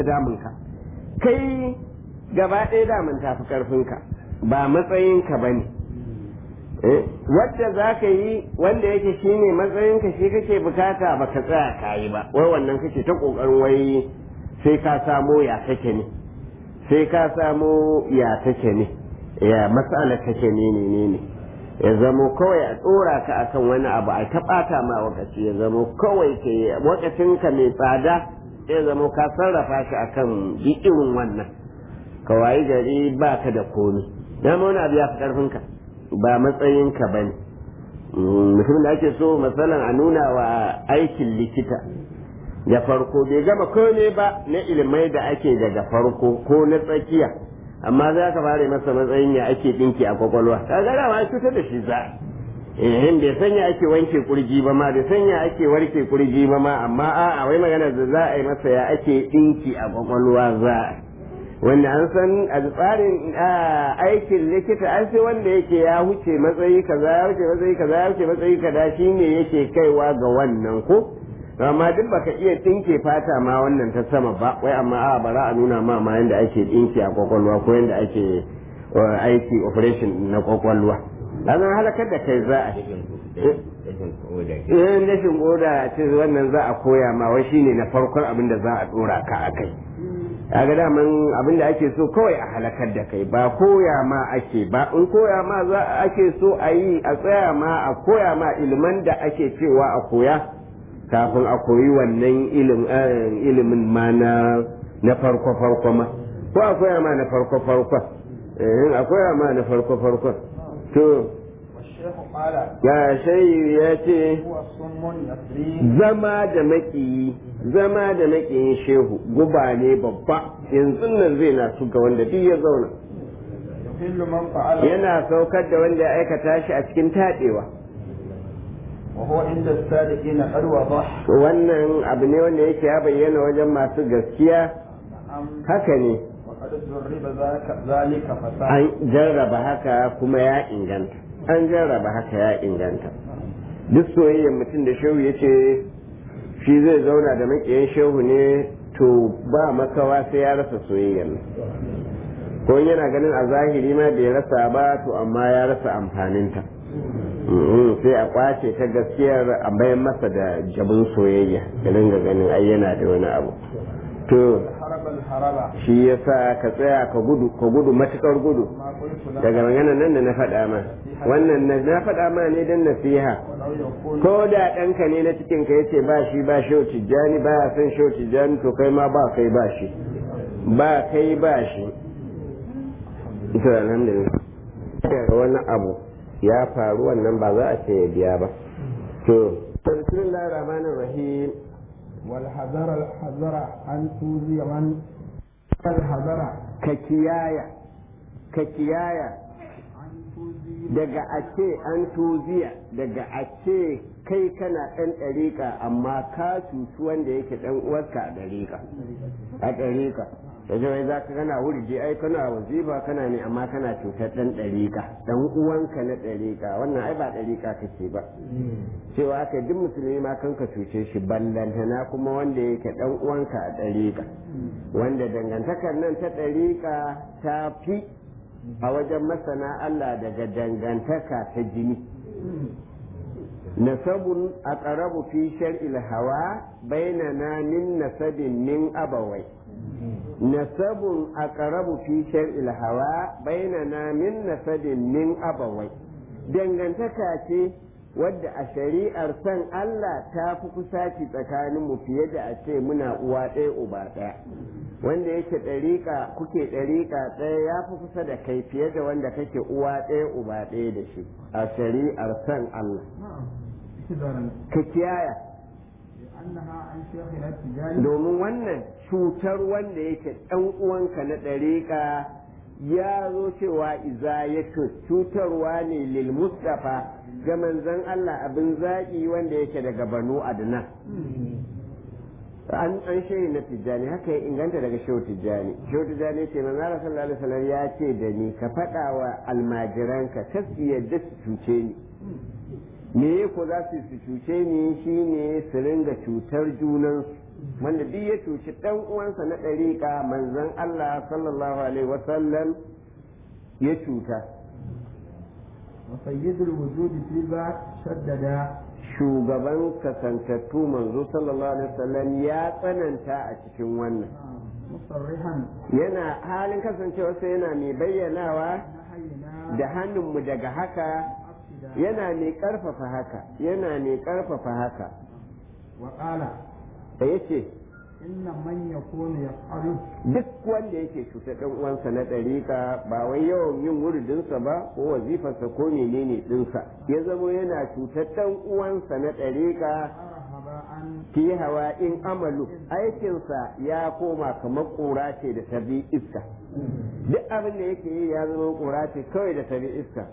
damunka kai gaba ɗaya damun tafi ƙarfinka ba matsayinka ba ne wadda za ka yi wanda yake shi ne matsayinka shi kake bukata ba ka tsaya ka yi ba wai wannan kake ta ƙoƙarin wai sai ka samo ya take ne sai ka samo ya take ne ya matsala take ne ne ne ne ya zamo kawai a tsora ka akan wani abu a taɓata ma wakaci ya zamo kawai ke wakacinka mai tsada ya zamo ka sarrafa shi akan irin wannan ka wayi gari ba ka da komi dama wani abu ya fi ƙarfinka ba matsayinka ba ne mutum da ake so matsalan a nuna wa aikin likita da farko bai gama kome ba na ilimai da ake daga farko ko na tsakiya amma za ka fara masa matsayin ya ake dinki a kwakwalwa ka ga dama cutar da shi za eh bai sanya ake wanke kurji ba ma bai sanya ake warke kurji ba ma amma a'a wai magana da za a yi masa ya ake dinki a kwakwalwa za wanda an san a tsarin aikin likita an sai wanda yake ya huce matsayi kaza ya huce matsayi kaza ya huce matsayi kaza shine yake kaiwa ga wannan ko amma duk baka iya dinke fata ma wannan ta sama ba wai amma a bara a nuna ma ma yanda ake dinki a kwakwalwa ko yanda ake aiki operation na kwakwalwa an halakar da kai za a yin rashin goda ce wannan za a koya ma wai shine na farkon abin da za a dora ka a kai kaga daman abin da ake so kawai a halakar da kai ba koya ma ake ba in koya ma za ake so a yi a tsaya ma a koya ma iliman da ake cewa a koya kafin a koyi wannan ilimin ma na na farko farko ma ko a koya ma na farko farko eh a koya ma na farko farko to ya shayi ya ce zama da makiyi zama da makiyin shehu guba ne babba yanzu nan zai na su ga wanda duk ya zauna yana saukar da wanda ya aikata shi a cikin taɗewa وهو عند الصادقين قد وضح wannan abu ne wanda yake ya bayyana wajen masu gaskiya haka ne وقد جرب ذلك فساد an jarraba haka kuma ya inganta an jarraba haka ya inganta duk soyayyar mutum da shehu ya ce shi zai zauna da makiyan shehu ne to ba makawa sai ya rasa soyayyar nan ko yana ganin a zahiri ma bai rasa ba to amma ya rasa amfaninta sai a kwace ta gaskiyar a bayan masa da jabin soyayya da ringa ganin ai yana da wani abu to shi yasa ka tsaya ka gudu ka gudu matukar gudu daga maganar nan da na faɗa ma wannan na na faɗa ma ne dan nasiha ko da ɗanka ne na cikin ka yace ba shi ba shi tijjani ba ya san shi tijjani to kai ma ba kai ba shi ba kai ba shi to alhamdulillah wani abu ya faru wannan ba za a ce ya biya ba to bismillahir rahmanir rahim wal hazara al hazara an tuzi man al hazara ka kiyaya ka kiyaya daga a ce an tuziya daga a ce kai kana ɗan ɗariƙa amma ka cuci wanda yake ɗan uwarka a ɗariƙa a ɗariƙa da wai za ka kana wurje ai kana wazifa kana ne amma kana cutar ɗan ɗariƙa ɗan uwanka na ɗariƙa wannan ai ba ɗariƙa kake ba cewa aka duk musulmi ma kanka cuce shi ballantana kuma wanda yake ɗan uwanka a ɗariƙa wanda dangantakar nan ta ɗariƙa ta fi a wajen masana Allah daga dangantaka ta jini nasabun a ƙarabu fi shar'il hawa bainana min nasabin min abawai nasabun a ƙarabu fi shar'il hawa bainana min nasabin min abawai dangantaka ce wadda a shari'ar san Allah ta fi kusaci tsakaninmu fiye da a ce muna uwa ɗaya uba ɗaya wanda yake ɗariƙa kuke ɗariƙa ɗaya ya fi kusa da kai fiye da wanda kake uwa ɗaya uba ɗaya da shi a shari'ar san Allah ka kiyaya domin wannan cutar wanda yake ɗan uwanka na ɗariƙa ya zo cewa iza ya cutarwa ne lil mustafa ga manzon Allah abin zaƙi wanda yake daga banu adnan an an shayi na tijjani haka ya inganta daga shehu tijjani shehu tijjani ce manzo Allah sallallahu alaihi wasallam ya ce da ni ka faɗa wa almajiranka ta su yadda su cuce ni me ko za su su cuce ni shine su ringa cutar junansu wanda duk ya cuci dan uwansa na ɗariƙa manzon Allah sallallahu alaihi wasallam ya cuta وسيد الوجود في ذا شدد shugaban kasantattu manzo sallallahu alaihi wasallam ya tsananta a cikin wannan مصرحا yana halin kasancewarsa yana mai bayyanawa نحينا da hannunmu daga haka أفسدا yana mai ƙarfafa haka yana mai ƙarfafa haka وقال da ya ce إن من يكون يفعل duk wanda yake cutar ɗan uwansa na ɗariƙa ba wai yawan yin wuridinsa ba ko wazifarsa ko menene ɗinsa ya zamo yana cutar ɗan uwansa na ɗariƙa هباء fi hawa in amalu aikinsa ya koma kamar ƙura ce da ta bi iska duk abin da yake yi ya zama ƙura ce kawai da ta bi iska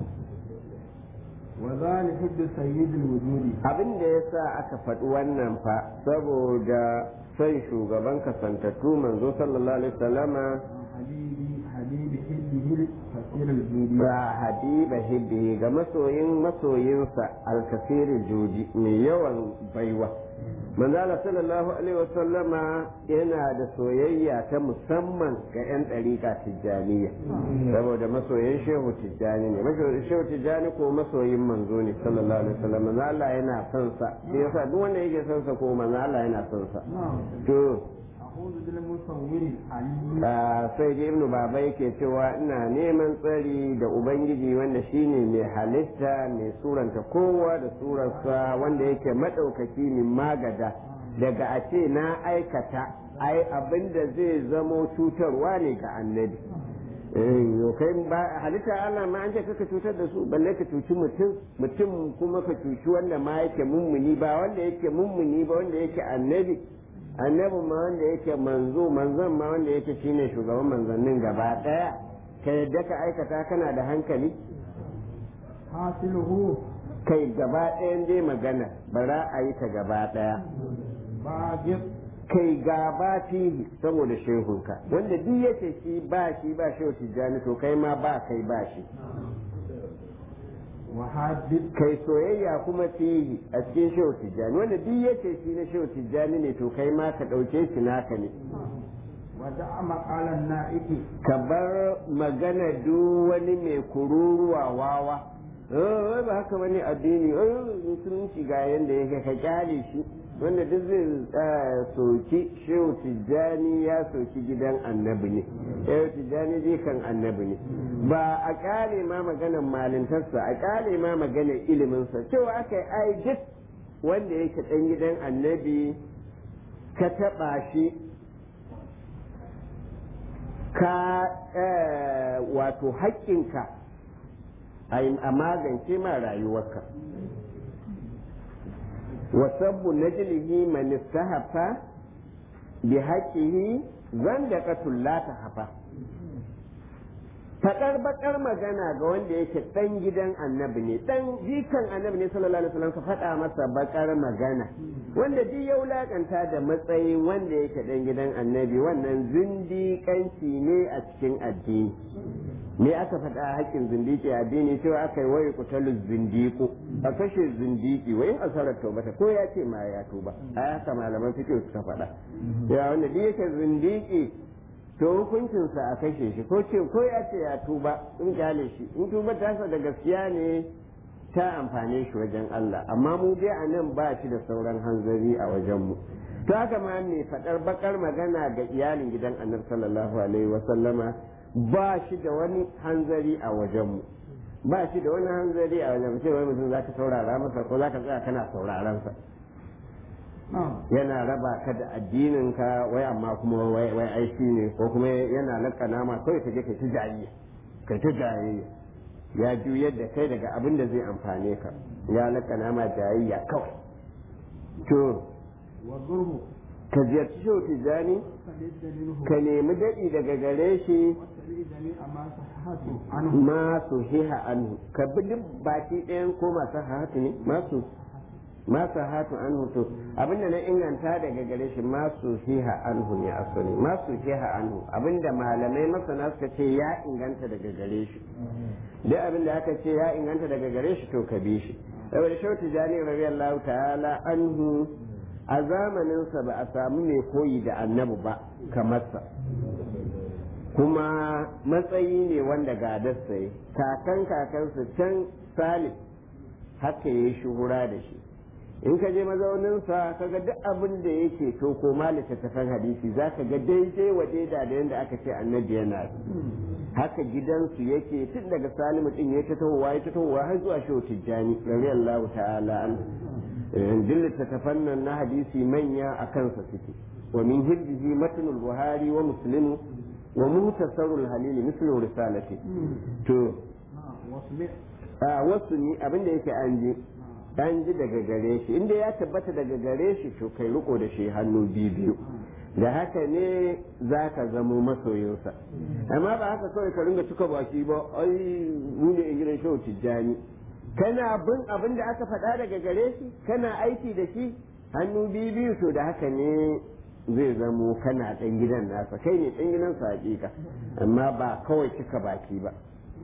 وذلك حد سيد الوجود abin da ya sa aka faɗi wannan fa saboda son shugaban kasantattu manzo sallallahu alaihi wasallama حبيبي حبيب حبه كثير الجود ba habiba hibbi ga masoyin masoyinsa alkasirin joji mai yawan baiwa manzala sallallahu alaihi wasallama yana da soyayya ta musamman ga 'yan ɗariƙa tijjaniya saboda masoyin shehu tijjani ne masoyin shehu tijjani ko masoyin manzo ne sallallahu alaihi wasallam manzo Allah yana son sa sai yasa duk wanda yake son sa ko manzo Allah yana son sa نعم to أعوذ بالمصور العليم a sai da ibnu baba yake cewa ina neman tsari da ubangiji wanda shine mai halitta mai suranta kowa da surarsa wanda yake maɗaukaki min magada daga a ce na aikata ai abin da zai zamo cutarwa ne ga annabi Eh, yo kai ba halitta Allah ma an ce kaka cutar da su balle ka cuci mutum mutum kuma ka cuci wanda ma yake mummuni ba wanda yake mummuni ba wanda yake annabi annabin ma wanda yake manzo manzon ma wanda yake shine shugaban manzannin gaba daya ka yadda ka aikata kana da hankali حاصله kai gaba ɗayan dai magana bara a yi ta gaba daya باجر kai gaba fihi saboda shehunka wanda duk yace shi ba shi ba shehu tijjani to kai ma ba kai ba shi وحادث kai soyayya kuma fihi a cikin shehu tijjani wanda duk yace shi na shehu tijjani ne to kai ma ka ɗauke shi naka ne ودع مقال النائك ka bar magana duk wani mai kururuwa wawa eh ba haka bane addini eh musulunci ga yanda yake ka kyale shi wanda duk zai eh, soki shehu tijjani ya soki gidan annabi ne shehu tijjani zai kan annabi ne ba a kyale ma maganar malintarsa a kyale ma maganar iliminsa cewa aka yi ai duk wanda yake dan gidan annabi ka taɓa shi ka eh, wato haƙƙinka a yi- a magance ma rayuwarka wasabbu najlihi man istahafa bi haqqihi zanda la ta hafa faɗar bakar magana ga wanda yake ɗan gidan annabi ne ɗan jikan annabi ne sallallahu alaihi wasallam ka faɗa masa bakar magana wanda duk ya wulakanta da matsayin wanda yake ɗan gidan annabi wannan zindiƙanci ne a cikin addini me aka faɗa a haƙƙin zindiki a addini cewa aka yi waye kutalu zindiku a kashe zindiki wai asarar taubata ko ya ce ma ya tuba a haka malaman fiqh suka faɗa ya wanda duk yake zindiki to hukuncinsa a kashe shi ko ce ko ya ce ya tuba in kyale shi in tuba tasa da gaskiya ne ta amfane shi wajen Allah amma mu dai a nan ba shi da sauran hanzari a wajen mu to haka ma mai faɗar bakar magana ga iyalin gidan annabi sallallahu alaihi wa sallama ba shi da wani hanzari a wajen mu ba shi da wani hanzari a wajen mu sai wai mutum zaka saurara masa ko zaka tsaya kana sauraron sa yana raba ka da addinin ka wai amma kuma wai wai aiki ne ko kuma yana lakana ma kawai ka je kai ta jayayya kai ta jayayya ya juyar da kai daga abin da zai amfane ka ya lakana ma jayayya kawai to وضره ka ziyarci shehu tijjani فلد منه ka nemi daɗi daga gare shi واتبع جميع ما صحته عنه masu hiha anhu ka bi duk baki ɗayan ko masu hatu ne masu masu hatu anhu to abinda na inganta daga gare shi masu hiha anhu ne asali masu hiha anhu abinda malamai masana suka ce ya inganta daga gare shi duk abinda aka ce ya inganta daga gare shi to ka bi shi saboda shautu jani radiyallahu ta'ala anhu a zamaninsa ba a samu mai koyi da annabi ba kamarsa kuma matsayi ne wanda gadarsa yi kakan kakansa can salim haka ya yi shuhura da shi in ka je mazauninsa ka ga duk abin da yake to ko ma littattafan hadisi za ka ga daidai wa daida da yadda aka ce annabi yana haka gidansu yake tun daga salimu din ya ta tahowa ya ta tahowa har zuwa shehu tijjani radiyallahu ta'ala an duk littattafan nan na hadisi manya a kansa suke wa min hibbihi matnul buhari wa muslimu wa muhtasarul halili mislu risalati to a wasu ni abin da yake an ji an ji daga gare shi inda ya tabbata daga gare shi to kai riko da shi hannu biyu biyu da haka ne za ka zamo masoyinsa amma ba haka kawai ka ringa cika baki ba ai mu ne in gidan shehu tijjani kana bin abin da aka faɗa daga gare shi kana aiki da shi hannu biyu biyu to da haka ne zai zamo kana ɗan gidan nasa kai ne ɗan gidan sa hakika amma ba kawai cika baki ba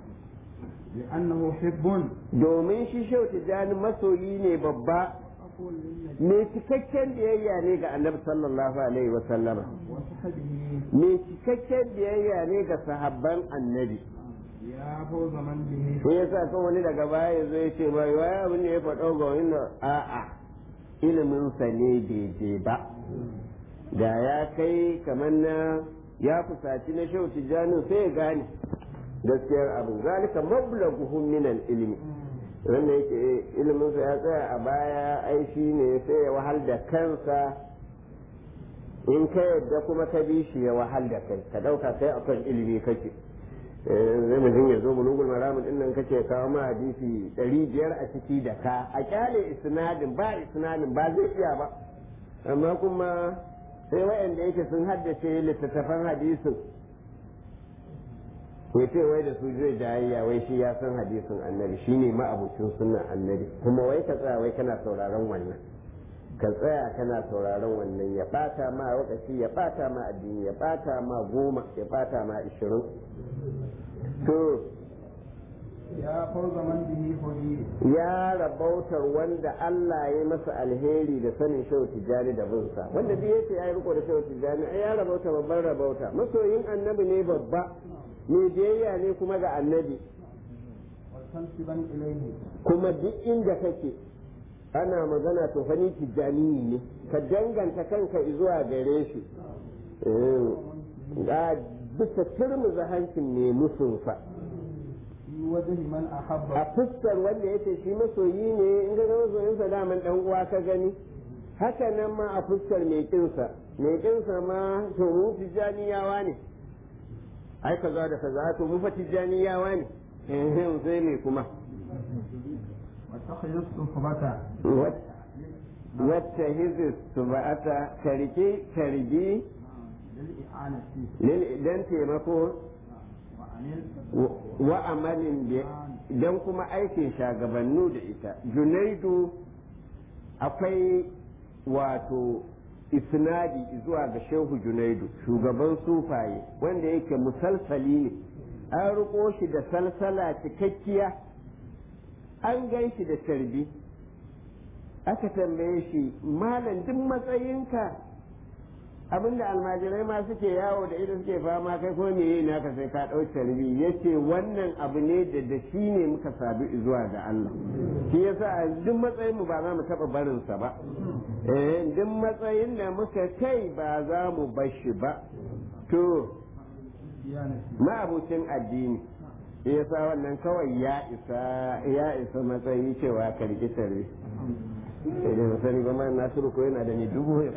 لأنه حب domin shi shehu tijjani masoyi ne babba mai cikakken biyayya ne ga annabi sallallahu alaihi wa sallama وصحبه mai cikakken biyayya ne ga sahabban annabi يا فوز من به shi yasa kan wani daga baya zai ce ba wai abin da ya faɗo ga wani a'a ilimin sa ne daidai ba da ya kai kamar na ya fusaci na shehu tijjani sai ya gane gaskiyar abin zalika mablaghuhum min ilmi wanda yake ilimin sa ya tsaya a baya ai shi ne sai ya wahal da kansa in ka yadda kuma ka bi shi ya wahal da kai ka dauka kai akan ilimi kake zai mutum ya zo bulugul maramin din nan kace kawo ma hadisi ɗari biyar a ciki da ka a kyale isnadin ba isnadin ba zai iya ba amma kuma sai wayanda yake sun haddace littattafan hadisin ya ce wai da su zai jayayya wai shi ya san hadisin annabi shine ma'abucin sunan annabi kuma wai ka tsaya wai kana sauraron wannan ka tsaya kana sauraron wannan ya bata ma lokaci ya bata ma addini ya bata ma goma ya bata ma ishirin to يا فوز من به هدي ya rabautar wanda Allah ya masa alheri da sanin shehu tijjani da binsa wanda duk yace ya yi riko da shehu tijjani ai ya rabauta babban rabauta masoyin annabi ne babba mai biyayya ne kuma ga annabi وتنسبا إليه kuma duk inda kake ana magana to fani tijjani ne ka danganta kanka zuwa gare shi ga bisa turmuza hancin mai musunsa في وجه من أحب a fuskar wanda yace shi masoyi ne in ga masoyinsa daman dan uwa ka gani haka nan ma a fuskar mai kinsa mai kinsa ma to mu tijjaniyawa ne ai kaza da kaza to mu fa tijjaniyawa ne eh sai me kuma وتخذ الصحبة wacce hizis su ba'ata karki karbi للإعانة don taimako وعن wa amalin don kuma aikin shagabannu da ita junaidu akwai wato isnadi zuwa ga shehu junaidu shugaban sufaye wanda yake musalsali ne an riko shi da salsala cikakkiya an gan shi da tarbi aka tambaye shi malam duk matsayinka abinda almajirai ma suke yawo da ita suke fama kai ko me naka sai ka ɗau tarbi yace wannan abu ne da da shi ne muka sabi zuwa ga Allah shi yasa a duk matsayin mu ba za mu taɓa barin sa ba eh duk matsayin da muka kai ba za mu bar shi ba to الديانة ma'abucin addini shi yasa wannan kawai ya isa ya isa matsayi cewa ka riƙi tarbi sai dai sani ba ma nasiru ko yana da ni dubu ya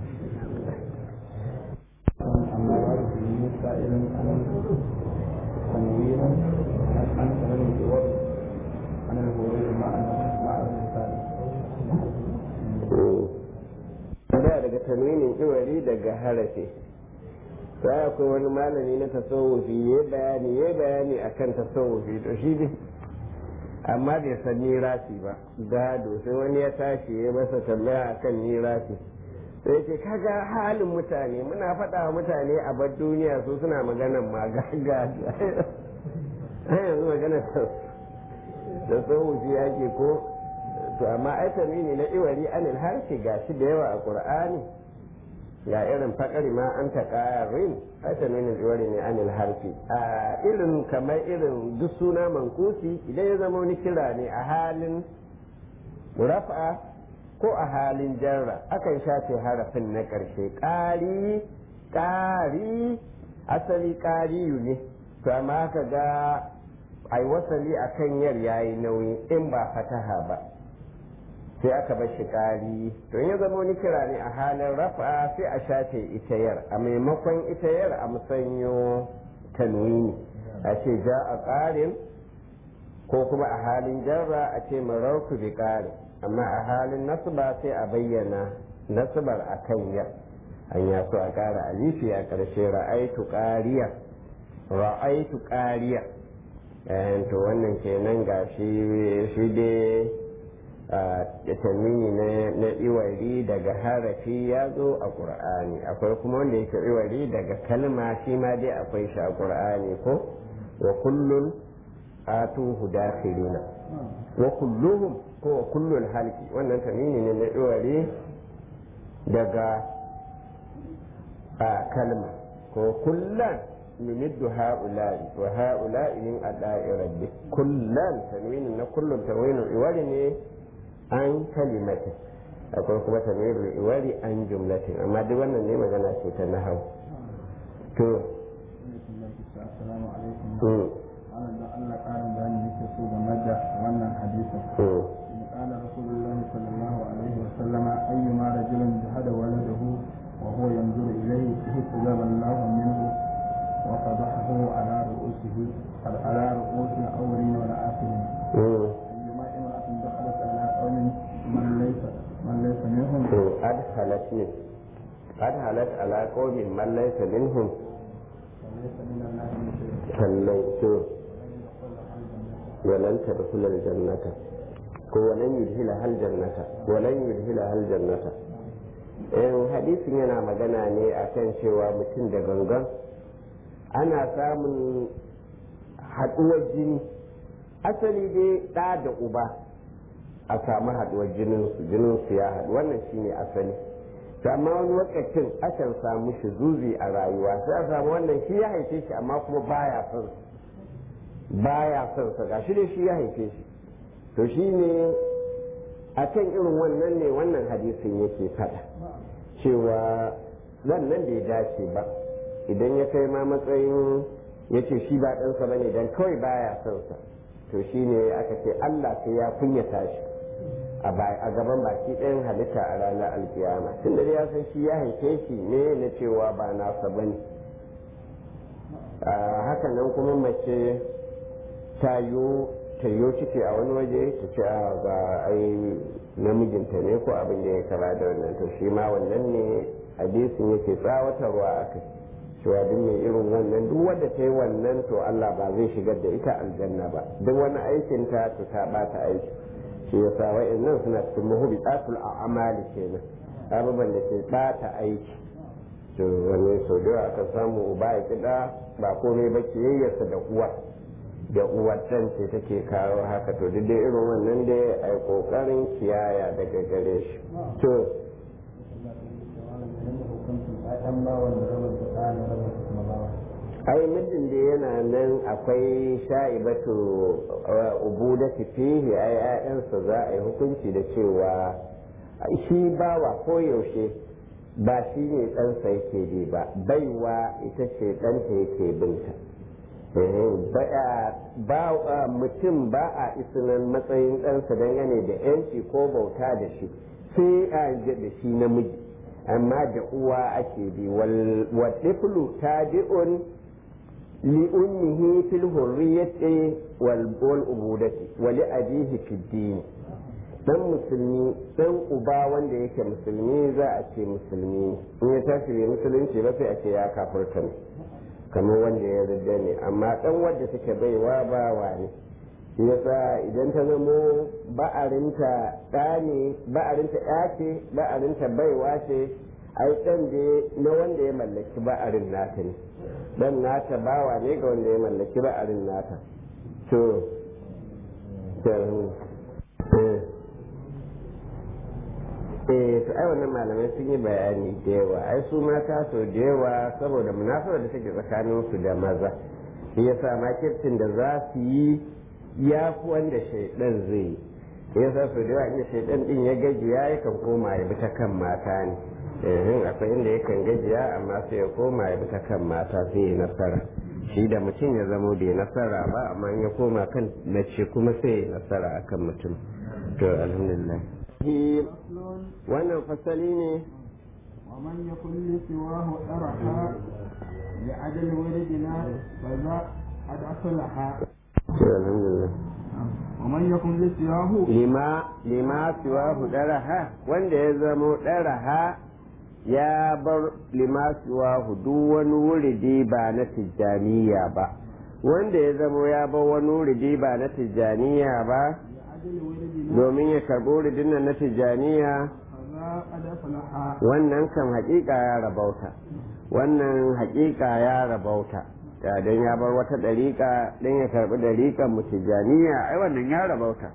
أما ورد به سائل عن تنوير عن عن الجواب عن الهروب مع مع الرسالة da daga tanwinin iwari daga harafi sai akwai wani malami na tasawufi ya bayani ya bayani akan tasawufi to shi ne amma bai san nirasi ba gado sai wani ya tashi ya masa tambaya akan nirasi sai ce kaga halin mutane muna faɗa wa mutane a bar duniya su suna maganan ma gado ai yanzu maganar tasawufi yake ko to amma ai tanwini na iwari anil harshe gashi da yawa a qur'ani ga irin fakari ma an ta ƙarin ai tanwinin iwari ne anil harfi a irin kamar irin duk suna mankusi idan ya zama wani kira ne a halin rafa ko a halin jarra akan shafe harafin na ƙarshe ƙari ƙari asali ƙariyu ne to amma ka ga ai wasali a kan yar yayi nauyi in ba fataha ba sai aka bar shi ƙari to ya zama wani kira ne a halin rafa sai a shafe ita yar a maimakon ita yar a musanyo tanwini a ce ja a ƙarin ko kuma a halin jarra a ce mararku bi ƙarin amma a halin nasba sai a bayyana nasbar a kan yar an ya so a ƙara alifi a ƙarshe ra'aitu ƙariya ra'aitu ƙariya to wannan kenan ga shi shi dai tanwini na iwari daga harafi ya zo a ƙur'ani akwai kuma wanda yake iwari daga kalma shi ma dai akwai shi a ƙur'ani ko wa kullun atuhu dakhilina wa kulluhum ko wa kullul halki wannan tanwini ne na iwari daga kalma ko kullan numiddu ha'ula'i wa ha'ula'i min ada'i rabbi kullan tanwinin na kullun tanwinin iwari ne an kalimatin akwai kuma tanwinin iwari an jumlatin amma duk wannan ne magana ce ta nahau to assalamu alaikum ana da Allah karin bayani yake so game da wannan hadisin قال رسول الله صلى الله عليه وسلم أيما رجل جهد ولده وهو ينظر إليه استجاب الله منه وفضحه على رؤوسه على رؤوس الأولين والآخرين أيما امرأة دخلت على قوم من ليس من ليس منهم أدخلت منه أدخلت على قوم من ليس منهم فليس من الله من شيء فليس ولن تدخل الجنة ولن يدخلها الجنة ولن يدخلها الجنة in hadisin yana magana ne akan cewa mutum da gangan ana samun haɗuwar jini asali dai ɗa da uba a samu haɗuwar jininsu jininsu ya haɗu wannan shine asali amma wani lokacin akan samu shi zuzi a rayuwa sai a samu wannan shi ya haife shi amma kuma baya son baya son sa gashi dai shi ya haife shi to shine a kan irin wannan ne wannan hadisin yake faɗa cewa wannan bai dace ba idan ya kai ma matsayin ya ce shi ba ɗansa ba ne don kawai baya son sa to shi ne aka ce Allah sai ya kunyata shi a gaban baki ɗayan halitta a ranar alkiyama tun da ya san shi ya haife shi ne na cewa ba nasa ba ne haka nan kuma mace tayo tayo ciki a wani waje ta ce a ga ai namijinta ne ko abin da ya kama da wannan to shi ma wannan ne hadisin yake tsawatarwa a kai cewa duk mai irin wannan duk wanda ta yi wannan to Allah ba zai shigar da ita aljanna ba duk wani aikin ta to ta bata aiki shi yasa wa'annan suna cikin muhbitatul a'mali kenan abubuwan da ke bata aiki to wani sau da aka samu uba ya kida ba komai ba kiyayyarsa da uwa da uwar ɗan ce take kawo haka to duk dai irin wannan dai a yi ƙoƙarin kiyaya daga gare shi to ai mijin da yana nan akwai sha'ibatu ubu da fihi ai ƴaƴansa za a yi hukunci da cewa shi bawa ko yaushe ba shi ne ɗansa yake bi ba baiwa ita ce ɗanta yake binta ba mutum ba a isinan matsayin ɗansa dangane da yanci ko bauta da shi sai a da shi namiji amma da uwa ake bi wadiflu tabi'un li ummihi fil hurriyyati wal ubudati wa li abihi fid din dan musulmi dan uba wanda yake musulmi za a ce musulmi in ya tashi bai musulunci ba sai a ce ya kafurta ne kamar wanda ya yarda ne amma dan wadda take baiwa bawa ne shi yasa idan ta zamo ba'arinta ɗa ne ba'arinta ya ce ba'arinta baiwa ce ai dan da na wanda ya mallaki ba'arin nata ne dan nata bawa ne ga wanda ya mallaki ba'arin nata to eh to ai wannan malamai sun yi bayani da yawa ai su mata so da yawa saboda munasabar da take tsakanin su da maza shi yasa makircin da za su yi ya fi wanda shaidan zai yi yasa so da yawa inda shaidan din ya gajiya yakan koma ya bi ta kan mata ne eh akwai inda yakan gajiya amma sai ya koma ya bi ta kan mata sai ya nasara shi da mutum ya zamo bai nasara ba amma in ya koma kan mace kuma sai ya nasara akan mutum to alhamdulillah wannan fasali ne ومن يكن لسواه أرحى لعدل ولدنا فذا قد أصلحا to alhamdulillah ومن يكن لسواه lima lima siwa daraha wanda ya zamo daraha ya bar lima siwa duk wani wuridi ba na tijjaniya ba wanda ya zamo ya bar wani wuridi ba na tijjaniya ba لعدل ولدنا domin ya karɓi wuridin nan na tijjaniya فذا قد أصلحا wannan kan hakika ya rabauta wannan hakika ya rabauta ya don ya bar wata ɗariƙa don ya karɓi ɗariƙan mu tijjaniya ai wannan ya rabauta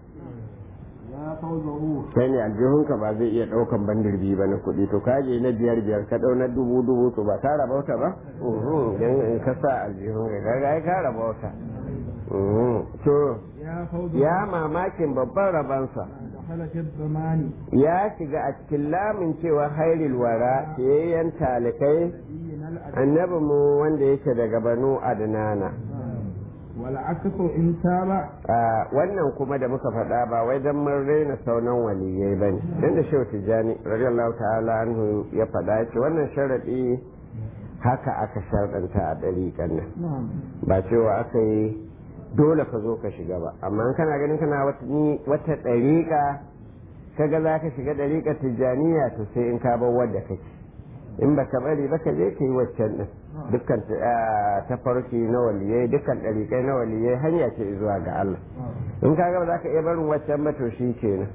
يا فوزه kai ne aljihunka ba zai iya ɗaukan bandir biyu ba na kuɗi to kaje na biyar biyar ka ɗau na dubu dubu to ba ka rabauta ba uhun don in ka sa aljihunka kaga ai ka rabauta uhun to يا فوزه ya mamakin babban rabansa دخل في الضمان ya shiga a cikin lamin cewa hairil wara fiyayyen talikai نبينا الأدب annabi mu wanda yake daga banu adnana والعكس إن تاب a wannan kuma da muka faɗa ba wai dan mun raina saunan waliyai bane dan da shehu tijani radiyallahu ta'ala anhu ya faɗa ce wannan sharadi haka aka sharɗanta a ɗariƙan nan نعم ba cewa aka yi dole ka zo ka shiga ba amma in kana ganin kana wata ni wata ɗariƙa kaga za ka shiga ɗariƙa tijjaniya to sai in ka bar wadda kake in ba ka bari ba ka je ka yi waccan ɗin dukkan tafarki na waliyai dukkan ɗariƙai na waliyai hanya ce zuwa ga Allah in kaga ba za ka iya barin waccan ba to shi kenan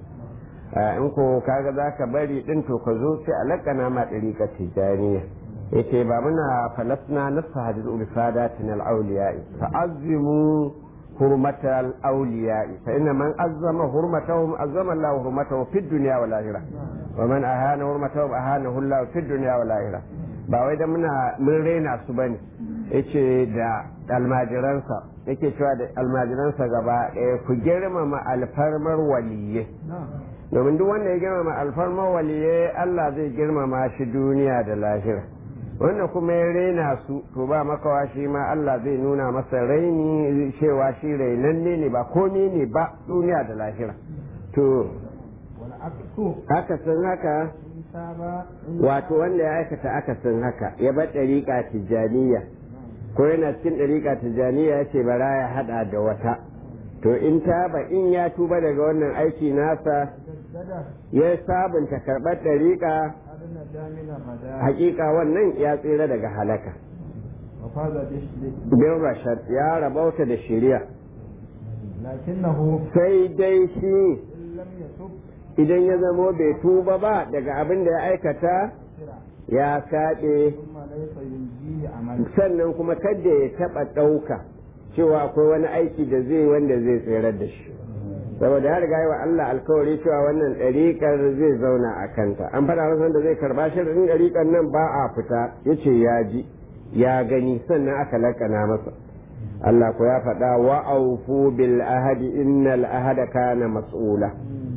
in ko kaga za ka bari ɗin to ka zo sai a laƙana ma ɗariƙa tijjaniya yake ba muna falasna nasa hadisu bi sadatin al-awliya'i fa'azzimu حرمة الأولياء فإن من أزم حرمتهم أزم الله حرمته في الدنيا والآخرة ومن أهان حرمتهم أهانه الله في الدنيا والآخرة ba wai da muna mun raina su bane yace da almajiransa yake cewa da almajiransa gaba ɗaya ku girmama alfarmar waliyye domin duk wanda ya girmama alfarmar waliyye Allah zai girmama shi duniya da lahira wannan kuma ya raina su to ba makawa shi ma Allah zai nuna masa raini cewa shi rainanne ne ba komi ne ba duniya da lahira to akasin haka wato wanda ya aikata akasin haka ya bar ɗariƙa tijjaniya ko yana cikin ɗariƙa tijjaniya ya ce bara ya haɗa da wata to in taba in ya tuba daga wannan aiki nasa ya sabunta karɓar ɗariƙa hakika wannan ya tsira daga halaka bin rashad ya rabauta da shari'a sai dai shi idan ya zamo bai tuba ba daga abin da ya aikata ya kaɗe sannan kuma kadda ya taɓa ɗauka cewa akwai wani aiki da zai wanda zai tsirar da shi saboda ya riga wa Allah alkawari cewa wannan ɗariƙar zai zauna a kanta an faɗa masa wanda zai karɓa shirin ɗariƙar nan ba a fita ya ce ya ji ya gani sannan aka lakana masa Allah ko ya faɗa wa aufu bil ahadi innal ahada kana mas'ula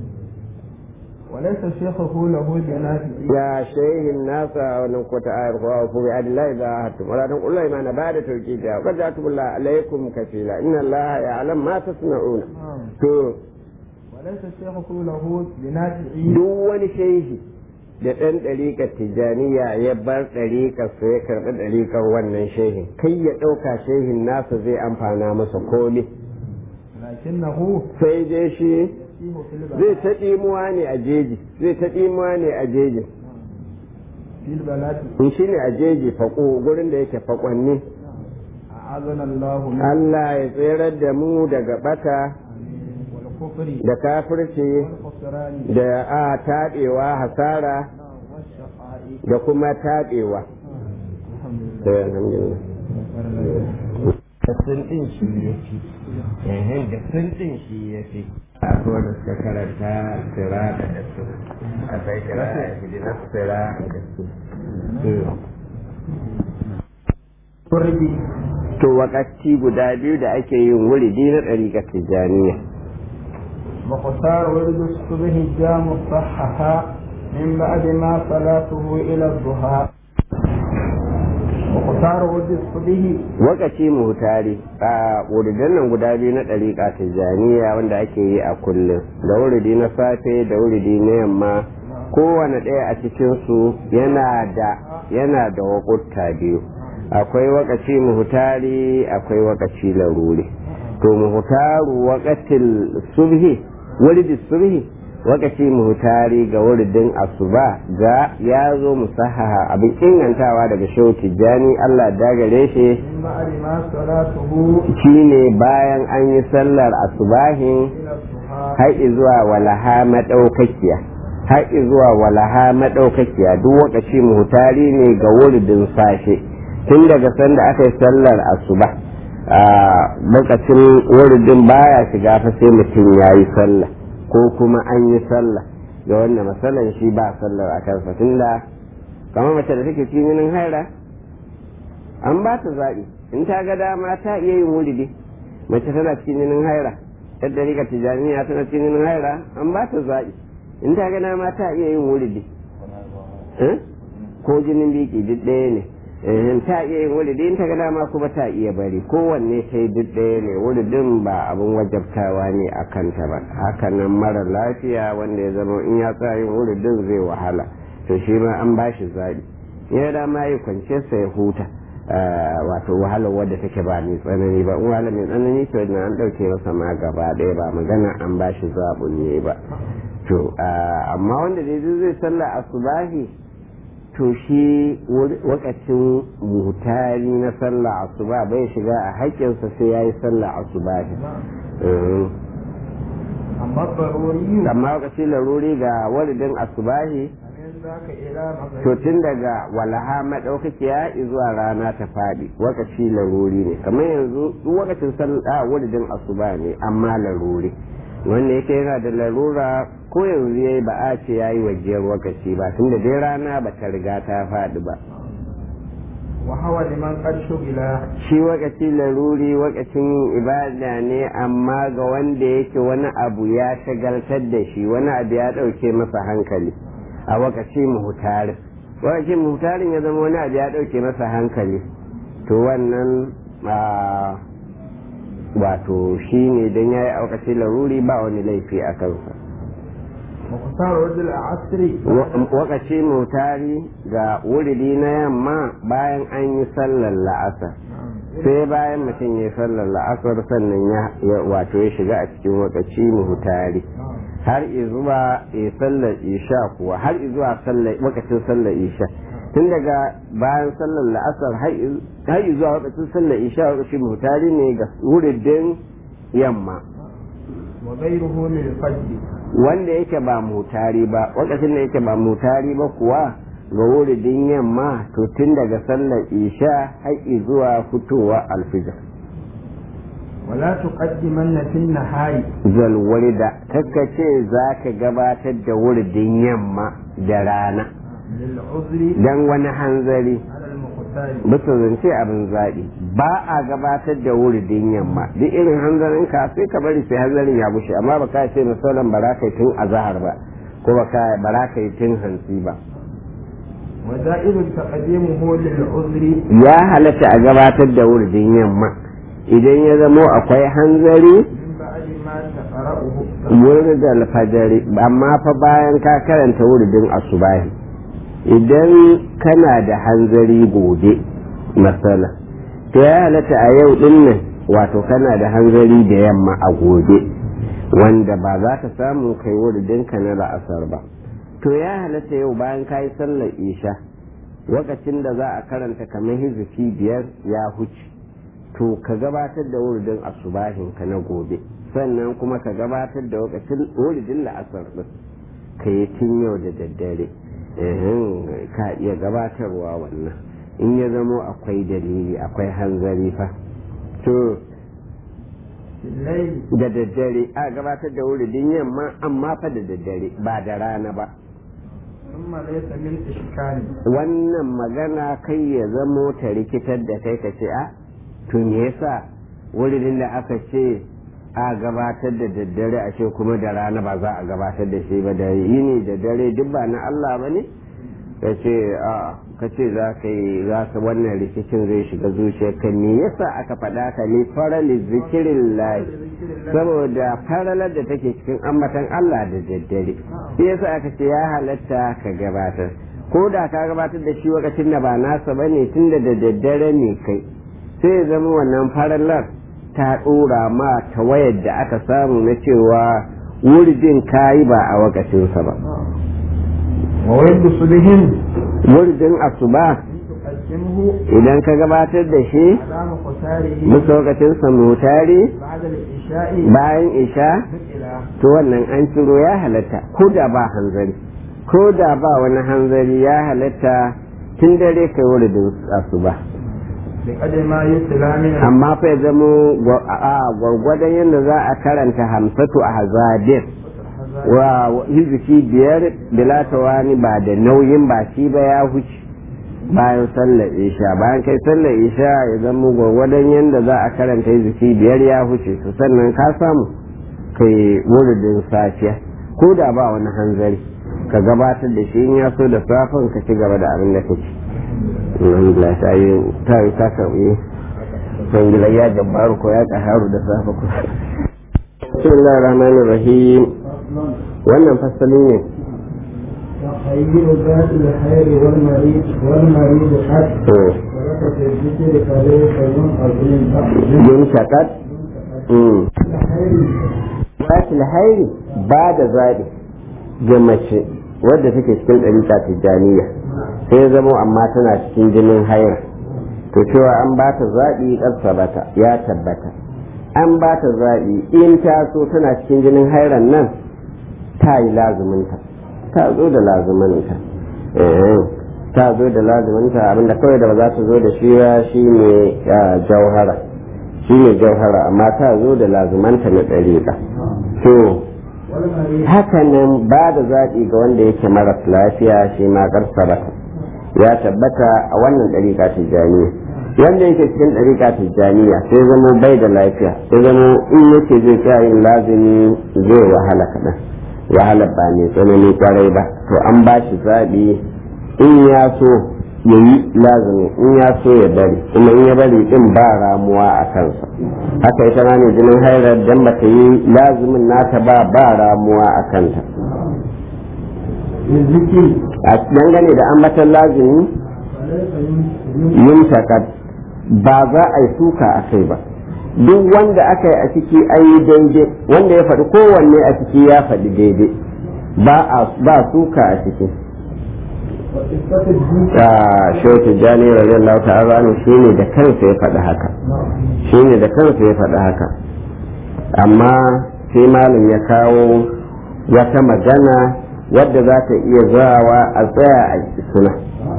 وليس شيخه له بنافع يا شيخ الناس ونقطة آية وأوفوا بعهد الله إذا عاهدتم ولا تنقلوا الأيمان بعد توكيدها وقد جعلتم الله عليكم كفيلا إن الله يعلم ما تصنعون to وليس شيخه له بنافع duk wani shehi da ɗan ɗariƙar tijjaniya ya bar ɗariƙar su ya karɓi ɗariƙar wannan shehin kai ya ɗauka shehin nasa zai amfana masa komi لكنه sai dai shi يسيح في البلاء zai ta ɗimuwa ne a jeji zai ta ɗimuwa ne a jeji في البلاء in shi ne a jeji faƙo gurin da yake faƙonni أعاذنا الله من Allah ya tserar da mu daga bata والكفر da kafirci والخسران da a taɗewa hasara والشقاء da kuma taɗewa. الحمد لله Sai alhamdulillah. Sun din shi ya fi yayin da sun din shi ya fi akwai da suka karanta sira da su akwai kira a hidinar sira da su to wakati guda biyu da ake yin wuridi na ɗariƙar tijjaniya مقتار ولد الصبح جاء مصححا من بعد ما صلاته إلى الضحى مقتار ولد الصبح wakaci muhutari a wuridan nan guda biyu na ɗariƙa tijjaniya wanda ake yi a kullum da wuridi na safe da wuridi na yamma kowane ɗaya a cikinsu yana da yana da waƙutta biyu akwai wakaci muhutari akwai wakaci laruri to muhutaru wakatil subhi wuridi subhi wakaci muhutari ga wuridin asuba ga ya zo musahaha abin ingantawa daga shehu tijjani allah dagare shi من بعد ما صلاته shine bayan an yi sallar asubahin إلى الضحى har zuwa walaha madaukakiya har zuwa walaha madaukakiya duk wakaci muhutari ne ga wuridin sashe tun daga sanda aka yi sallar asuba a lokacin wuridin baya shiga fa sai mutum ya yi sallah ko kuma an yi sallah ga wannan matsalan shi ba sallar a kansa tunda kamar mace da take cikin haira an ba ta zaɓi in ta ga dama ta iya yin wuridi mace tana cikin jinin haira yadda rika tijaniya tana cikin jinin haira an ba ta zaɓi in ta ga dama ta iya yin wuridi Eh? ko jinin biki duk ɗaya ne Eh, ta iya yin wuridi in ta ga dama kuma ta iya bari kowanne ta yi duk ɗaya ne wuridin ba abin wajabtawa ne a kanta ba hakanan mara lafiya wanda ya zama in ya sa yin wuridin zai wahala to shi ma an ba shi zaɓi ya dama ya kwance sa ya huta wato wahalar wadda take ba mai tsanani ba in wahala mai tsanani to na an ɗauke masa ma gaba ɗaya ba magana an ba shi zaɓin ne ba to amma wanda dai zai sallah asubahi to shi wakacin mutari na sallah asuba bai shiga a haƙƙinsa sai ya yi sallah asubahi أما الضروري amma wakacin laruri ga waridin asubahi فمن ذاك إلى to مغرب tun daga walaha madaukakiya zuwa rana ta faɗi wakaci laruri ne kamar yanzu duk wakacin sallah wuridin asuba ne amma laruri wanda yake yana da larura ko yanzu yayi ba a ce yayi wajiyar wakaci ba tunda dai rana ba ta riga ta faɗi ba وهو لمن قد شغل shi wakaci laruri wakacin ibada ne amma ga wanda yake wani abu ya shagaltar da shi wani abu ya ɗauke masa hankali a wakaci muhutarin wakaci muhutarin ya zama wani abu ya ɗauke masa hankali to wannan a wato shi ne don ya yi a wakaci laruri ba wani laifi a kansa مختار ولد العصر wakaci muhutari ga wuridi na yamma bayan an yi sallar la'asar sai bayan mutum ya yi sallar la'asar sannan ya ya- wato ya shiga a cikin wakaci muhutari har zuwa ya sallar isha kuwa har zuwa sallar wakacin sallar isha tun daga bayan sallar la'asar har i- har zuwa wakacin sallar isha wakacin muhutari ne ga wuridin yamma وغيره للفجر wanda yake ba mutari ba wakacin da yake ba mutari ba kuwa ga wuridin yamma to tun daga sallar isha har zuwa fitowa alfijir ولا تقدمن في النهار zalwari da kakkace za ka gabatar da wuridin yamma da rana للعذر don wani hanzari على المختار bisa zance abin zaɓi ba a gabatar da wuridin yamma duk irin hanzarin ka sai ka bari sai hanzarin ya bushe amma ba ka ce misalan ba za ka yi tun azahar ba ko ba ka ba za ka yi tun hantsi ba وزائر تقديمه للعذر ya halatta a gabatar da wuridin yamma idan ya zamo akwai hanzari من بعد ما تقرأه wurin alfajari amma fa bayan ka karanta wuridin asubahi idan kana da hanzari gobe matsala to ya halatta a yau din nan wato kana da hanzari da yamma a gobe wanda ba za ka samu kai wuridin ka na la'asar ba to ya halatta yau bayan ka yi sallar isha lokacin da za a karanta kamar hizifi biyar ya huce to ka gabatar da wuridin asubahin ka na gobe sannan kuma ka gabatar da lokacin wuridin la'asar din ka yi tun yau da daddare ehem, ka iya gabatarwa wannan in ya zamo akwai dalili akwai hanzari fa to da daddare a gabatar da wuridin yamma amma fa da daddare ba da rana ba wannan magana kai ya zamo ta rikitar da kai ka ce a to me yasa wuridin da aka ce a gabatar da daddare a ce kuma da rana ba za a gabatar da shi ba da yini da dare duk ba na Allah ba ne ka ce a ka ce za ka yi za ka wannan rikicin zai shiga zuciyarka me yasa aka faɗa ka ne farali zikirin lahi saboda faralar da take cikin ambatan Allah da daddare shi yasa aka ce ya halatta ka gabatar ko da ka gabatar da shi lokacin da ba nasa bane tun da da daddare ne kai sai ya zama wannan faralar ta ɗora ma ta wayar da aka samu na cewa wuridin kayi ba a wakacinsa ba وويل صلهم wuridin asuba تقدمه idan ka gabatar da shi على مقتاره musu lokacin samutari بعد العشاء bayan isha نقلا to wannan an ciro ya halatta ko da ba hanzari ko da ba wani hanzari ya halatta tun dare kai wuridin asuba بقدر ما يتلى من amma fa ya zamo gwa- a gwargwadon yadda za a karanta hamsatu a hazadin wa hiziki biyar bilatawani ba da nauyin ba shi ba ya huce bayan sallar isha bayan kai sallar isha ya zama gwargwadon yadda za a karanta hiziki biyar ya huce su sannan ka samu kai wuridin safiya ko da ba wani hanzari ka gabatar da shi in ya so da safin ka ci gaba da abin da kake alhamdulillah ta yi ta yi ta karbi sangila ya jabbaru ko ya kaharu da safa ko bismillahir rahmanir rahim wannan fasali ne تخيل ذات الخير والمريض والمريض حتى to ولك في الذكر فليس يوم عظيم yin shakat mm wasu hairi ba da zaɓi ga mace wadda take cikin ɗarika tijjaniya sai zamo amma tana cikin jinin haira to cewa an ba ta zaɓi bata ya tabbata an ba ta zaɓi in ta so tana cikin jinin hairan nan ta yi lazuminta ta zo da lazuminta eh, ta zo da lazuminta abinda kawai da ba za ta zo da shi ba shi ne jauhara shi ne jauhara amma ta zo da lazumanta na ɗariƙa to والمريض hakanan ba da zaɓi ga wanda yake maras lafiya shi ma ƙarsarata ya tabbata a wannan ɗariƙa tijjaniya wanda yake cikin ɗariƙa tijjaniya sai zama bai da lafiya sai zama in yake zai tsaya yin lazumi zai wahala kaɗan wahala ba mai tsanani kwarai ba to an ba shi zaɓi in ya so ya yi lazumi in ya so ya bari kuma in ya bari din ba ramuwa a kansa haka ita ma ne jinin hairar dan ba ta yi lazumin nata ba ba ramuwa a kanta للذكر a dangane da ambatan lazumi فليس يوم yin takat ba za a yi suka a kai ba duk wanda aka yi a ciki an yi daidai wanda ya faɗi kowanne a ciki ya faɗi daidai ba a ba suka a ciki وقصة الذكر a shehu tijjani radiyallahu ta'ala anhu shine da kansa ya faɗi haka shine da kansa ya faɗi haka amma sai malam ya kawo wata magana wadda za ta iya zawa a tsaya a suna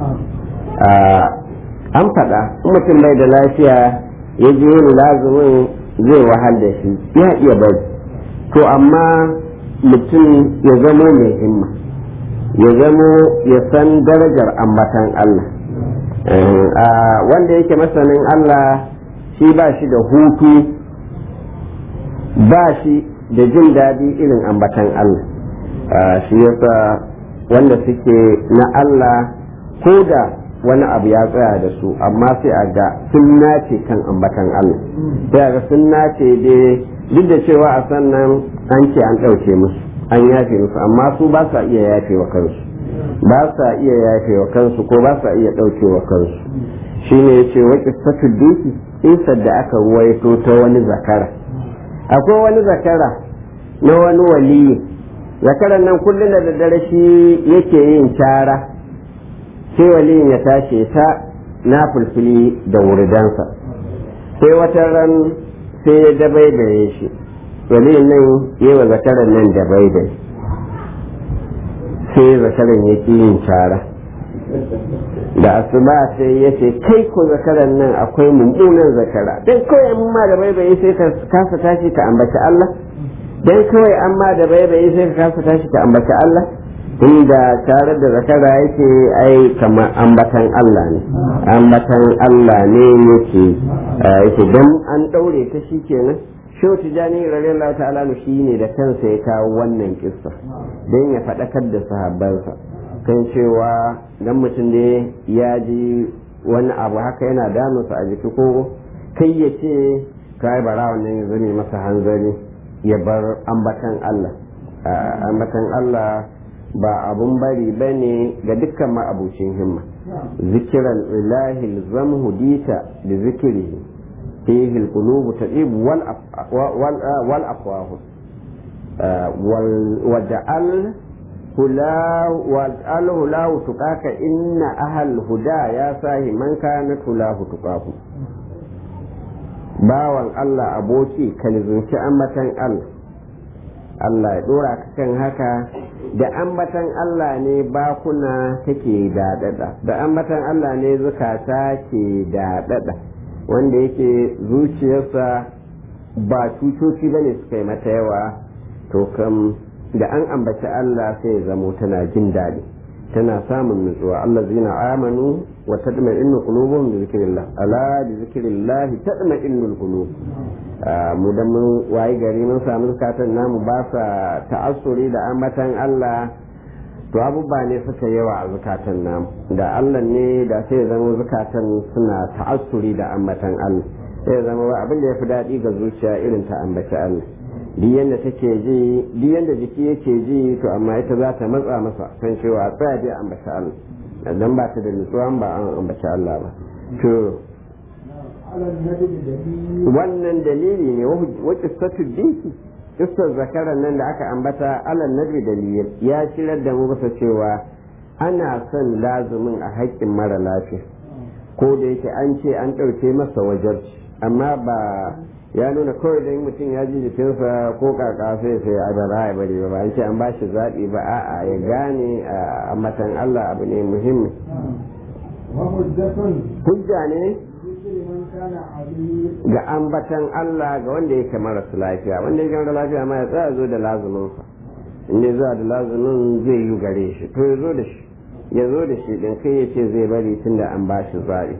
an faɗa in mutum bai da lafiya ya je yin lazumin zai wahal da shi ya iya bari to amma mutum ya zamo mai himma ya zamo ya san darajar ambatan Allah Eh, a wanda yake masanin Allah shi ba shi da hutu ba shi da jin daɗi irin ambatan Allah Ah, shi yasa wanda suke na Allah ko da wani abu ya tsaya da su amma sai a ga sun nace kan ambatan Allah sai a ga sun nace dai duk da cewa a sannan an ce an ɗauke musu an yafe musu amma su ba sa iya yafe wa kansu ba sa iya yafe wa kansu ko ba sa iya ɗauke wa kansu shine yace wa qissatu duki isar da aka ruwaito ta wani zakara akwai wani zakara na wani waliyi zakaran nan kullum da daddare shi yake yin cara sai waliyin ya tashi ta na fulfili da wuridansa sai wata ran sai ya dabaibaye shi waliyin nan yi wa zakaran nan dabaibaye sai zakaran ya ƙi yin cara da asuba sai ya ce kai ko zakaran nan akwai mummunan zakara dan kawai amma da baibayi sai ka kasa tashi ka ambaci Allah dan kawai amma da baibayi sai ka kasa tashi ka ambaci Allah inda tare da zakara yake ai kamar ambatan Allah ne ambatan Allah ne yake yake dan an daure ta shi kenan shehu tijani radiyallahu ta'ala shi ne da kansa ya kawo wannan kissa dan ya faɗakar da sahabbansa kan cewa dan mutum da ya ji wani abu haka yana damunsa a jiki ko kai ya ce kai bara wannan ya zame masa hanzari ya bar ambatan Allah ambatan Allah ba abun bari ba ne ga dukkan ma'abucin himma zikiran ilahi zam hudita da zikiri fihi alqulubu tadibu wal wal afwahu waja'al waj'al hulahu tuqaka inna ahal huda ya sahi man kana hulahu tuqaku bawan Allah aboki kalzunci ambatan Allah Allah ya dora ka kan haka da ambatan Allah ne bakuna take daɗaɗa da ambatan Allah ne zukata ke daɗaɗa wanda yake zuciyarsa ba cutoci bane suka yi mata yawa to kam da an ambaci Allah sai zamo tana jin daɗi tana samun nutsuwa Allah zina amanu wa tadma'innu qulubuhum bi zikrillah ala bi zikrillah tadma'innul qulub mu da mun wayi gari mun samu zukatan namu ba sa ta'assuri da ambatan Allah to abubuwa ne suka yawa a zukatan namu da Allah ne da sai zama zukatan suna ta'assuri da ambatan Allah sai zama ba abin da ya fi daɗi ga zuciya irin ta ambaci Allah duk yanda take ji duk yanda jiki yake ji to amma ita za ta matsa masa kan cewa tsaya dai ambaci Allah dan ba ta da nutsuwa ba an ambaci Allah ba to wannan dalili ne wa qissatu dinki kissar zakaran nan da aka ambata alal nabi dalil ya shirar da mu bisa cewa ana son lazumin a haƙƙin mara lafiya ko da yake an ce an ɗauke masa wajarci amma ba ya nuna kawai da mutum ya ji jikinsa ko kaka sai sai a bara ya bari ba an ce an bashi zaɓi ba a'a ya gane a matan Allah abu ne muhimmi hujja ne ga ambatan Allah ga wanda yake marasa lafiya wanda yake mara lafiya ma ya tsaya zo da lazuminsa in ya zuwa da lazumin zai yi gare shi to ya zo da shi ya zo da shi din kai ya ce zai bari tun da an bashi zaɓi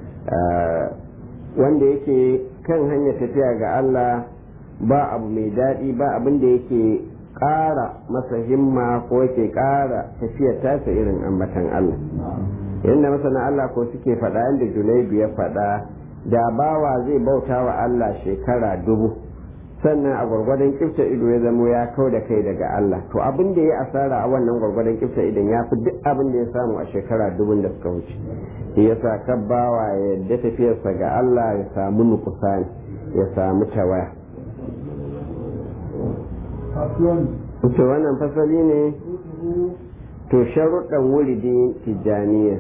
wanda yake kan hanyar tafiya ga Allah ba abu mai daɗi ba abin da yake ƙara masa himma ko yake ƙara tafiyar tasa irin ambatan Allah yadda masana Allah ko suke faɗa yadda junaidu ya faɗa da bawa zai bauta wa Allah shekara dubu sannan a gwargwadon kifta ido ya zamo ya kau da kai daga Allah to abin da ya asara a wannan gwargwadon kifta idon ya fi duk abin da ya samu a shekara dubun da suka wuce shi yasa kabbawa ya yadda tafiyarsa ga Allah ya samu nukusani ya samu tawaya to wannan fasali ne to sharuɗan wuridi tijjaniya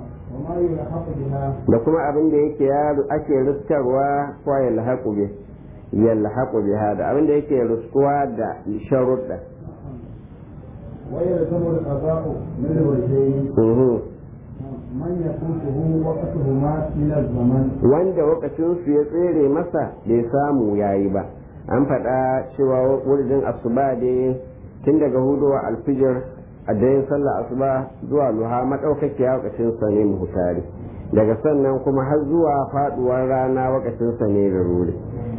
da kuma abin da yake ake riskarwa ko ya lahaƙu bi ya lahaƙu biha da abin da yake riskuwa da sharuɗa ويلزم القضاء من الوجهين man ya kuntuhu waqtuhuma min az-zaman wanda lokacin su ya tsere masa bai samu yayi ba an faɗa cewa wurin asuba dai tun daga hudowa alfijir a dayin sallah asuba zuwa luha madaukakiya lokacin sa ne muhtari daga sannan kuma har zuwa faduwar rana lokacin sa ne ruri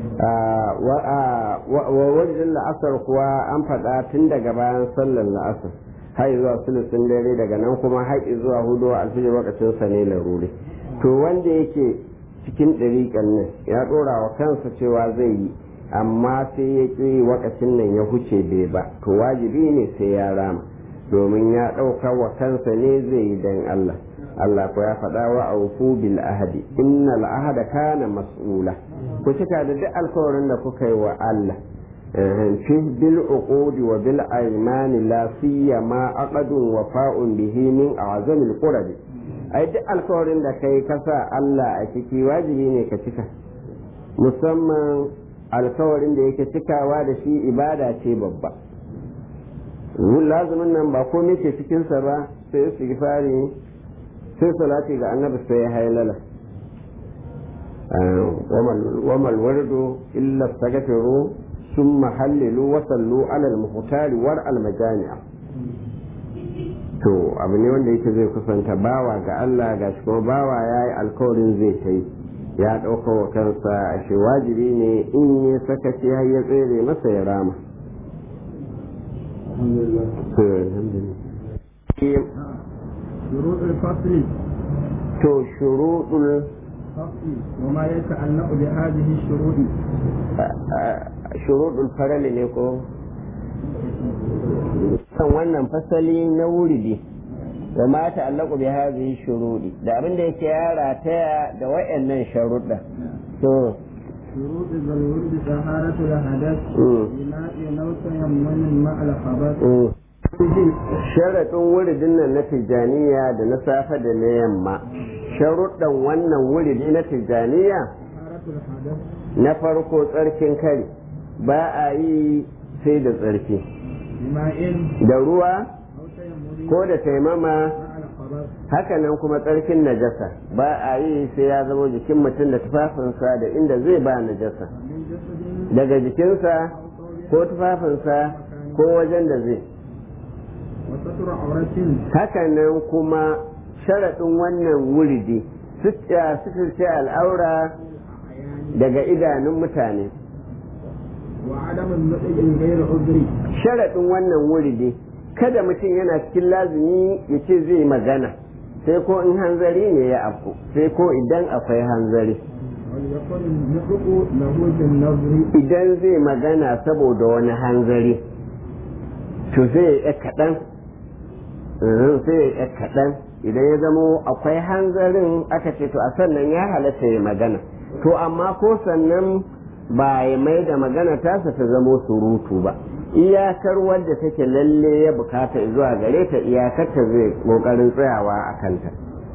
wa wajen la'asar kuwa an faɗa tun daga bayan sallar la'asar har zuwa sulusun dare daga nan kuma har zuwa hudu a alfijir lokacin sa ne laruri to wanda yake cikin ɗariƙan nan ya ɗora wa kansa cewa zai yi amma sai ya ƙi wakacin nan ya huce bai ba to wajibi ne sai ya rama domin ya ɗauka wa kansa ne zai yi dan Allah Allah ko ya faɗa wa aufu bil ahadi innal ahada kana mas'ula ku cika da duk alkawarin da kuka yi wa Allah في بالعقود وبالأيمان لا سيما عقد وفاء به من أعظم القرب ai duk alkawarin da kai kasa Allah a ciki wajibi ne ka cika musamman alkawarin da yake cikawa da shi ibada ce babba lazumin nan ba komai ke cikinsa ba sai istighfari sai salati ga annabi sai ya hailala وما الورد إلا استغفروا ثم حللوا وصلوا على المختار ورع المجامع to abu ne wanda yake zai kusanta bawa ga Allah ga shi kuma bawa ya yi alkawarin zai ta yi ya ɗauka wa kansa a shi wajibi ne in yi sakaci har ya tsere masa ya rama to shuruɗul وما يتعلق بهذه الشروط شروط الفرل ne ko kan wannan fasali na wuridi wa ma ta'allaqu bi hadhihi shurudi da abin da yake ya rataya da wayannan sharuɗa to شروط الورد طهارة الحدث بماء أو تيمم مع الخبث sharaɗin wuridin nan na tijjaniya da na safe da na yamma sharuɗan wannan wuridi na tijjaniya na farko tsarkin kari ba a yi sai da tsarki da ruwa ko da taimama hakanan kuma tsarkin najasa ba a yi sai ya zama jikin mutum da tufafinsa da inda zai ba najasa daga jikinsa ko tufafinsa ko wajen da zai hakanan kuma sharaɗin wannan wuridi suturce al'aura daga idanun mutane sharaɗin wannan wuridi kada mutum yana cikin lazumi ya ce zai magana sai ko in hanzari ne ya afku sai ko idan akwai hanzari idan zai magana saboda wani hanzari to zai yi kaɗan sai ya kaɗan idan ya zamo akwai hanzarin aka ce to a sannan ya halatta ya magana to amma ko sannan ba ya mai da magana tasa ta zamo surutu ba iyakar wadda take lalle ya bukata zuwa gare ta iyakar ta zai kokarin tsayawa a kanta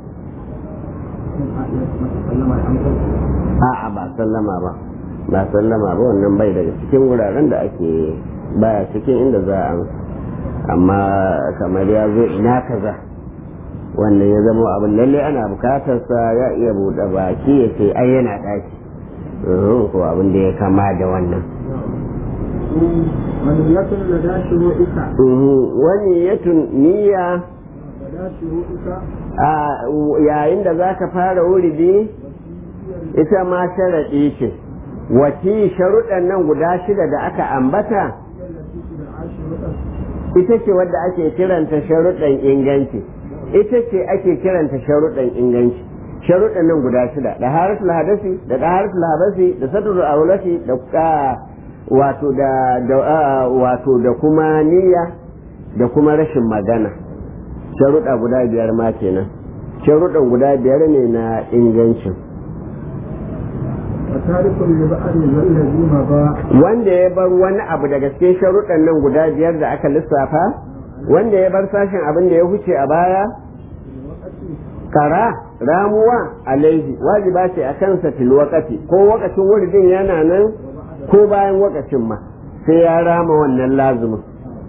a'a ba sallama ba ba sallama ba wannan bai daga cikin wuraren da ake baya cikin inda za a amma kamar ya zo ina kaza wannan ya zama abin lalle ana bukatarsa ya iya buɗe baki ya ce ai yana ɗaki ko abin da ya kama da wannan wani yatun niyya yayin da za ka fara wuridi ita ma sharaɗi ce wati sharuɗan nan guda shida da aka ambata ita ce wadda ake kiranta sharuɗan inganci ita ce ake kiranta sharuɗan inganci sharuɗan nan guda shida da haratul hadasi da da haratul habasi da satrul aulati da wato da wato da kuma niyya da kuma rashin magana sharuɗa guda biyar ma kenan sharuɗan guda biyar ne na ingancin wanda ya bar wani abu daga cikin sharuɗan nan guda biyar da aka lissafa wanda ya bar sashen abin da ya huce a baya kara ramuwa alaihi wajiba ce a kansa fil wakati ko wakacin wuridin yana nan ko bayan wakacin ma sai ya rama wannan lazumin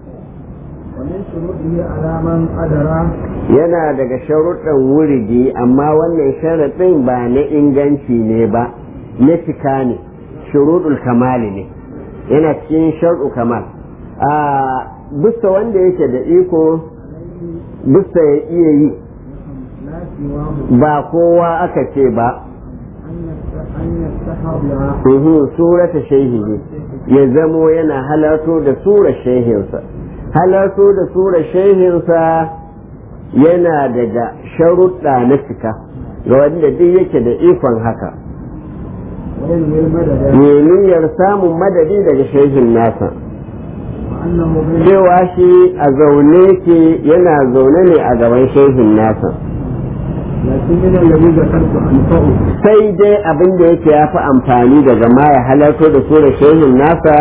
yana daga sharuɗan wuridi amma wannan sharaɗin ba na inganci ne ba na cika ne shuruɗul kamali ne yana cikin sharɗu kamal a bisa wanda yake da iko bisa ya iya yi ba kowa aka ce ba surata shehihi ya zamo yana halarto da sura shehinsa halarto da sura shehinsa yana daga sharuɗa na cika ga wanda duk yake da ikon haka niyyar samun madadi daga shehin nasa cewa shi a zaune ke yana zaune ne a gaban shehin nasa sai dai abin da yake ya fi amfani daga ma ya halarto da sura shehin nasa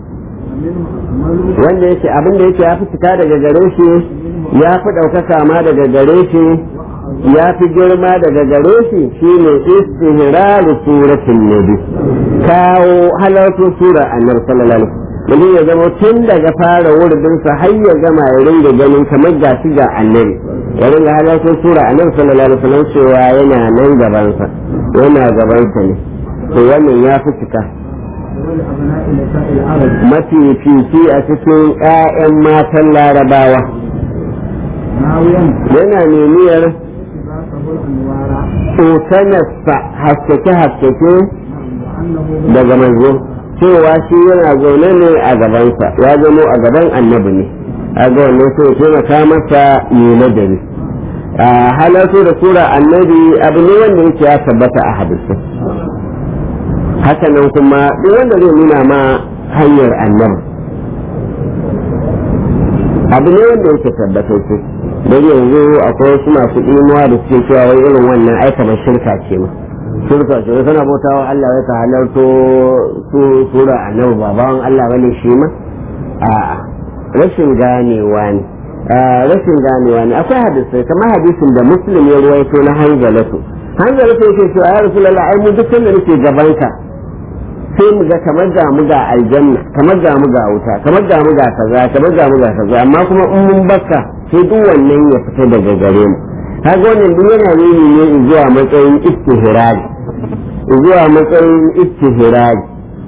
wanda yake abin da yake ya fi fita daga gare shi ya fi ɗaukaka ma daga gare shi ya fi girma daga gare shi shine istihraru suratul nabi kawo halarto sura annabi sallallahu alaihi wasallam ya zama tun daga fara wuridinsa har ya gama ya ringa ganin kamar gashi ga annabi ya ringa halartar sura annabi sallallahu alaihi wasallam cewa yana nan gabansa yana gabansa ne to wannan ya fi cika ولأبناء نساء العرب mafi fifi a cikin 'ya'yan matan larabawa ناويا yana nemiyar اتباعه الأنوار tsokanarsa haskake-haskake وأنه daga manzo cewa shi yana zaune ne a gabansa ya zamo a gaban annabi ne a ga wannan sai ya taimaka masa yi nadari a halartu da sura annabi abu ne wanda yake ya tabbata a hadisi haka nan kuma duk wanda zai nuna ma hanyar annabi abu ne wanda yake tabbatacce don yanzu akwai wasu masu imuwa da suke cewa wai irin wannan aika ba shirka ce ma shirka ce wai kana bautawa Allah wai ka halarto su sura annabi ba bawan Allah bane shi ma a'a rashin ganewa ne a rashin ganewa ne akwai hadisai kamar hadisin da muslim ya ruwaito na hanzalatu hanzalatu yake cewa ya rasulullah ai mu duk sanda nake gabanka sai mu ga kamar ga mu ga aljanna kamar ga mu ga wuta kamar ga mu ga kaza kamar ga mu ga kaza amma kuma in mun bakka sai duk wannan ya fita daga gare mu kaga wannan duk yana nuni ne zuwa matsayin istihrari zuwa matsayin istihrari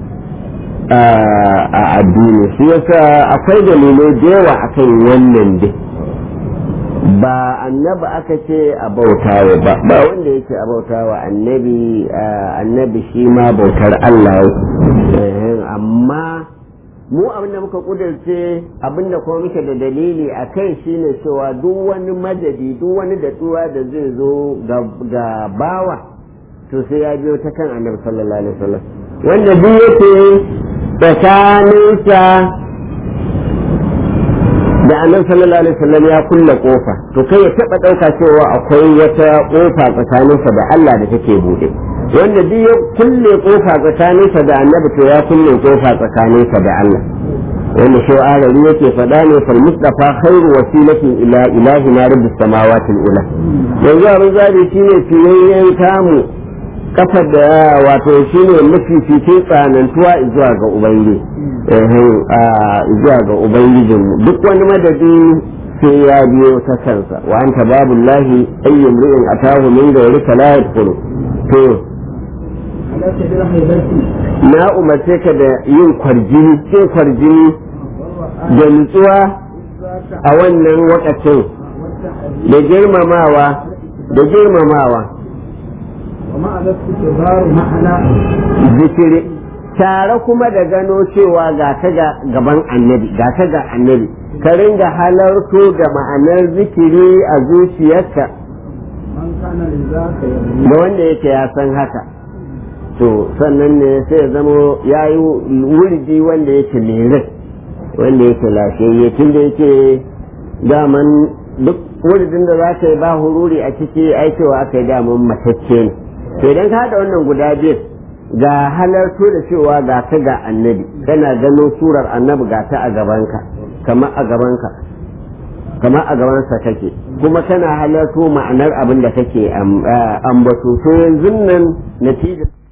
a addini shi yasa akwai dalilai da yawa akan wannan dai ba annabi aka ce a bautawa ba ba wanda yake a bautawa annabi annabi shi ma bautar Allah amma mu abin da muka kudurce abin da kuma muke da dalili a kai shine cewa duk wani madadi duk wani datsuwa da zai zo ga bawa to sai ya biyo ta kan annabi sallallahu alaihi wasallam wanda duk yake tsakaninsa da annabi sallallahu alaihi wasallam ya kulle kofa to kai ya taba dauka cewa akwai wata kofa tsakaninsa da Allah da take bude wanda duk ya kulle kofa tsakaninsa da annabi to ya kulle kofa tsakaninsa da Allah wanda shi arari yake faɗa ne fal mustafa khairu wasilatin ila ilahi na rabbis samawati ula yanzu abin zabi shine fiyayyen kamu kafar da wato shine mafificin tsanantuwa zuwa ga ubangiji zuwa ga ubangijinmu duk wani madadi sai ya biyo ta kansa wa anta babu lahi ayyum ri'in atahu min ghayrika la yadkhulu to na umarce ka da yin kwarjini cin kwarjini da nutsuwa a wannan wakacin da girmamawa da girmamawa zikiri tare kuma da gano cewa ga ta ga gaban annabi ga ta ga annabi ka ringa halarto da ma'anar zikiri a zuciyarka da wanda yake ya san haka to sannan ne sai ya zamo ya yi wurdi wanda yake lirin wanda yake lafiyayye tun da yake daman duk wurdin da za ka yi ba hururi a ciki aikewa aka yi daman matacce ne to idan ka haɗa wannan guda biyu ga halarto da cewa ga ta ga annabi kana gano surar annabi ga ta a gabanka kamar a gabanka kamar a gabansa kake kuma kana halarto ma'anar abin da kake ambato to yanzu nan natijar